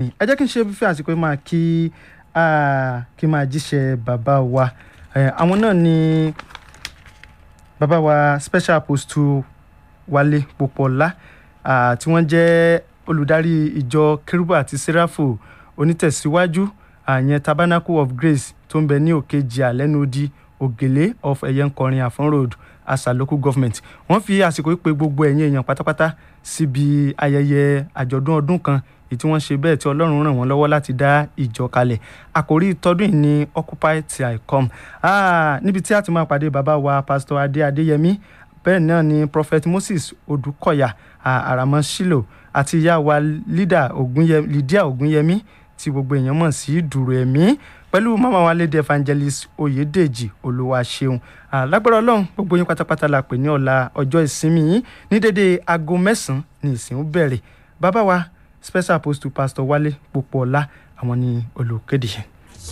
ẹ jẹ́ kí n ṣe fífẹ́ àsìkò yìí máa kí ah, kí n máa jíṣẹ́ bàbá wa Eh, àwọn náà ni bàbá wa special apostle Wálé Pópóọlá ah, tí wọ́n jẹ́ olùdarí ìjọ kérúbù àti sẹ́ráfù onítẹ̀síwájú àyẹn tabernacle of grace tó ń bẹ ní òkèjì àlẹ́nudí ògèlè of ẹ̀yẹ́nkọrin àfọ́n road asa local government wọ́n fi àsìkò yìí pè gbogbo ẹ̀yin èèyàn pátápátá síbi ayẹyẹ àjọ̀dún ọdún kan èyí tí wọ́n ṣe bẹ́ẹ̀ tí ọlọ́run ràn wọ́n lọ́wọ́ láti dá ìjọ kalẹ̀ àkòrí tọdún yìí ni occupy till i come ah, níbi tí a ti máa pàdé bàbá wa pastor adé adéyẹmí bẹ́ẹ̀ náà ni prophet moses odùkọ̀yà àràmọ́ shilo àti ìyá wa Lídà Ògúnyẹ- lydia ògúnyẹmí tí gbogbo èèyàn mọ̀ sí dùrù ẹ̀mí pẹ̀lú mama wa lady evangelist oyèdèjì olúwaṣeun Ah, lágbára ọlọ́run gbogbo yín pátápátá la pè ní ọ̀la ọjọ́ ìsinmi yìí ní dédé aago mẹ́sàn-án ní ìsìn ó bẹ̀rẹ̀ bàbá wa special apostle pastor wálé Pópóọlá àwọn ni olùkéde yẹn.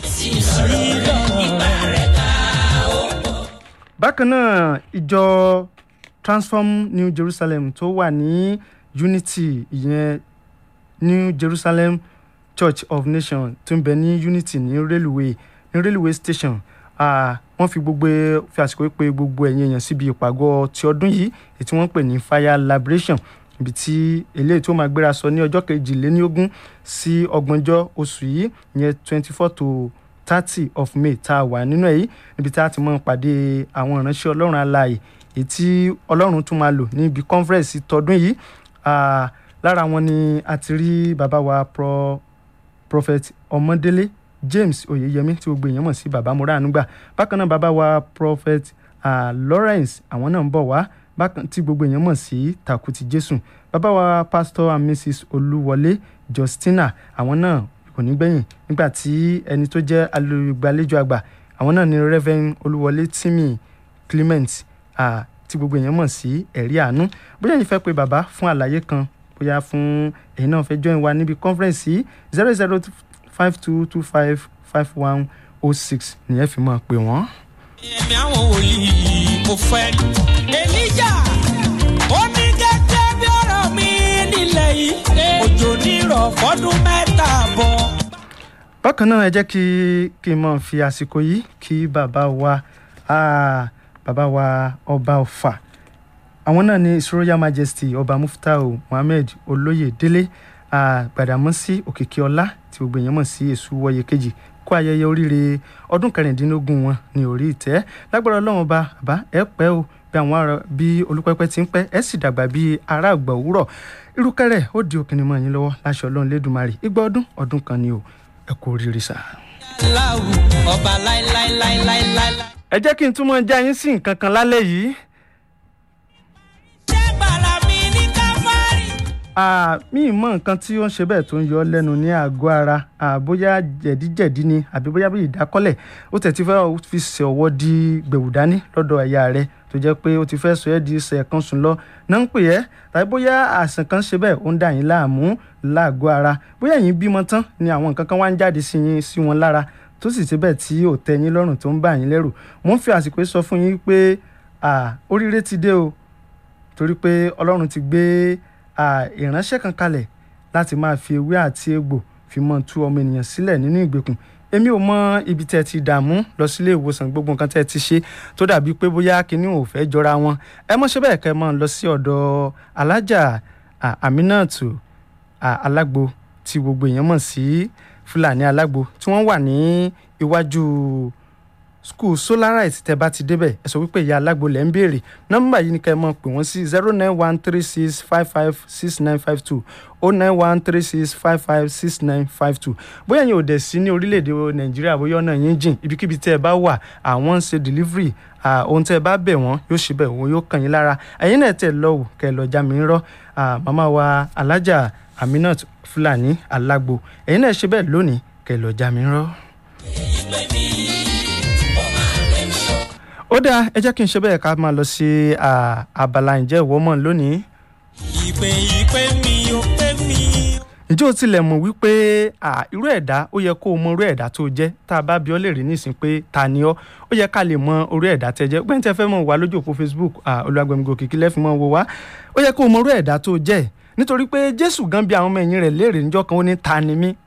bákan náà ìjọ transform new jerusalem tó wà ní unity ìyẹn new jerusalem church of nations tó ń bẹ ní unity ní railway ní railway station Ah, wọ́n fi gbogbo fi àsìkò yìí pé gbogbo ẹ̀yin èèyàn síbi ìpàgọ́ ti ọdún yìí èyí tí wọ́n pè ní fire liberation ibi tí eléyìí tó máa gbéra sọ ní ọjọ́ kejìléníogún sí ọgbọ̀njọ́ oṣù yìí ìyẹn twenty four to thirty of may tá a wà nínú ẹ̀ yìí níbi tá a ti máa pàdé àwọn ìránṣẹ́ ọlọ́run alààyè èyí tí ọlọ́run tún máa lò níbi conference tọdún yìí Ah, lára wọn ni a ti rí bàbá wa pro prophet ọmọdélé james oyeyemi tí gbogbo èèyàn mọ̀ sí baba moranugba bákan náà bàbá wa prophet uh, lawrence àwọn náà ń bọ̀ wá bákan tí gbogbo èèyàn mọ̀ sí takuti jésù bàbá wa pastor and mrs olúwọlé justina àwọn náà kò ní gbẹ̀yìn nígbà tí ẹni tó jẹ́ olùgbàlejò àgbà àwọn náà ni reverend olúwọlé timi clement uh, tí gbogbo èèyàn mọ̀ sí ẹ̀rí àánú bóyá yìí fẹ́ pe bàbá fún àlàyé kan bóyá fún èyí náà fẹ́ join wa níbi conference yìí zero zero five two two five five one oh six nìyẹn fi máa pè wọ́n. ẹ̀mí àwọn wòlíì mo fẹ́ rí. èlíjà ó ní gẹ́gẹ́ bí ọ̀rọ̀ mi nílẹ̀ yìí òjò nírọ̀ fọ́dún mẹ́ta bọ̀. bákan náà ẹ jẹ́ kí kí n máa fi àsìkò yìí kí bàbá wa ah, bàbá wa ọba ọ̀fà àwọn náà ní his royal majesty ọba muftau muhammed olóyèdélé ah, gbàdámọ́sí òkìkí ọlá tí gbogbo èèyàn mọ̀ sí èṣù wọ̀yẹ kejì kó ayẹyẹ oríire ọdún kẹrìndínlógún wọn ní orí ìtẹ́ lágbára ọlọ́run ọba àbá ẹ pẹ́ o bí àwọn ará bí olúpẹ́pẹ́ ti ń pẹ́ ẹ sì dàgbà bí ará àgbà òwúrọ̀ irúkẹ́rẹ́ ó di òkìní mọ́ yín lọ́wọ́ láṣẹ ọlọ́run lẹ́dùnmarè igba ọdún ọdún kan ni o ẹ kú oríire sáà. láwù ọba láíláíláíláíláí. ẹ jẹ́ kí n túmọ̀ já yín sí nǹkan kan lálẹ́ yìí. ṣé gbàrà mi ní káfárì. Ah, mi ì mọ nǹkan tí ó ń ṣe bẹ́ẹ̀ tó ń yọ ọ́ lẹ́nu ní àgọ́ ara Ah, bóyá jẹ̀díjẹ̀dí ni àbí bóyá bí ìdákọ́lẹ̀ ó tẹ̀ ti fẹ́ fi ṣe ọwọ́ di gbẹ̀wù dání lọ́dọ̀ ẹ̀yà rẹ̀ tó jẹ́ pé ó ti fẹ́ sọ ẹ́ di ṣe ẹ̀kan sùn lọ náà ń pè ẹ́ tàbí bóyá àìsàn kan ṣe bẹ́ẹ̀ ó ń dà yín láàmú láàgọ́ ara bóyá yín bímọ tán ni àwọn nǹkan kan wá ń jáde sí yín sí wọn lára tó sì ti bẹ́ẹ̀ tí ò tẹ́ yín lọ́rùn tó ń bà yín lẹ́rù mo ń fi àsìkò yìí sọ fún yín pé ah, oríire ti dé o torí pé ọlọ́run ti gbé à, ìránṣẹ́ kan kalẹ̀ láti máa fi ewé àti egbò fi mọ́ tú ọmọ ènìyàn sílẹ̀ nínú ìgbèkùn èmi ò mọ ibi tẹ́ ẹ ti dààmú lọ sílé ìwòsàn gbogbo nǹkan tẹ́ ẹ ti ṣe tó dàbí pé bóyá kinní ò fẹ́ jọra wọn ẹ mọ̀ ṣe bẹ́ẹ̀ kẹ́ ẹ mọ̀ lọ sí ọ̀dọ̀ alájà à, Aminatu à, alágbo tí gbogbo èèyàn mọ̀ sí Fúlàní alágbo tí wọ́n wà ní iwájú school solarite tẹ bá ti débẹ̀ ẹ sọ wípé ìyá alágbo lẹ́ ń béèrè nọ́mbà yìí ni ká ẹ mọ̀ pé wọ́n sí zero nine one three six five five six nine five two o nine one three six five five six nine five two bóyá yín ò dẹ̀ sí ní orílẹ̀-èdè nàìjíríà bóyá ọ̀nà yín jìn ibikíbi tẹ́ ẹ bá wà àwọn ń ṣe delivery ah, ohun tẹ́ ẹ bá bẹ̀ wọ́n yóò ṣe bẹ̀ wọ́n yóò kàn yín lára ẹ̀yin náà tẹ̀ lọ́wọ́ kẹ́ ẹ lọ já mi ń rọ́ ah, màmá wa alájà Aminat Fúlàní alágbo ẹ̀yin náà ṣe bẹ́ẹ̀ lónìí kẹ́ ẹ lọ já mi ń rọ́. ó dáa ẹ jẹ́ kí n ṣe bẹ́ẹ̀ ká máa lọ sí ah, abala ǹjẹ́ ìwọ mọ̀ lónìí. ìpè ìpè mi ò pè mí. ǹjẹ́ o tilẹ̀ mọ̀ wípé ah, irú ẹ̀dá ó yẹ kó o mọ irú ẹ̀dá tó o jẹ́ tá a bá bi ọ́ lè rí nísìn pé ta ni ọ́ ó yẹ ká lè mọ irú ẹ̀dá tẹ́ jẹ́ gbẹ́ntẹ́ fẹ́ mọ̀ wá lójú òpó Facebook olùwàgbẹ̀mígò kìkì lẹ́fì mọ̀ wò wá ó yẹ kó o mọ irú ẹ̀dá tó o jẹ́ nítorí pé Jésù gan bí àwọn ọmọ ẹ̀yìn rẹ̀ léèrè níjọ́ kan ó ní ta ni mí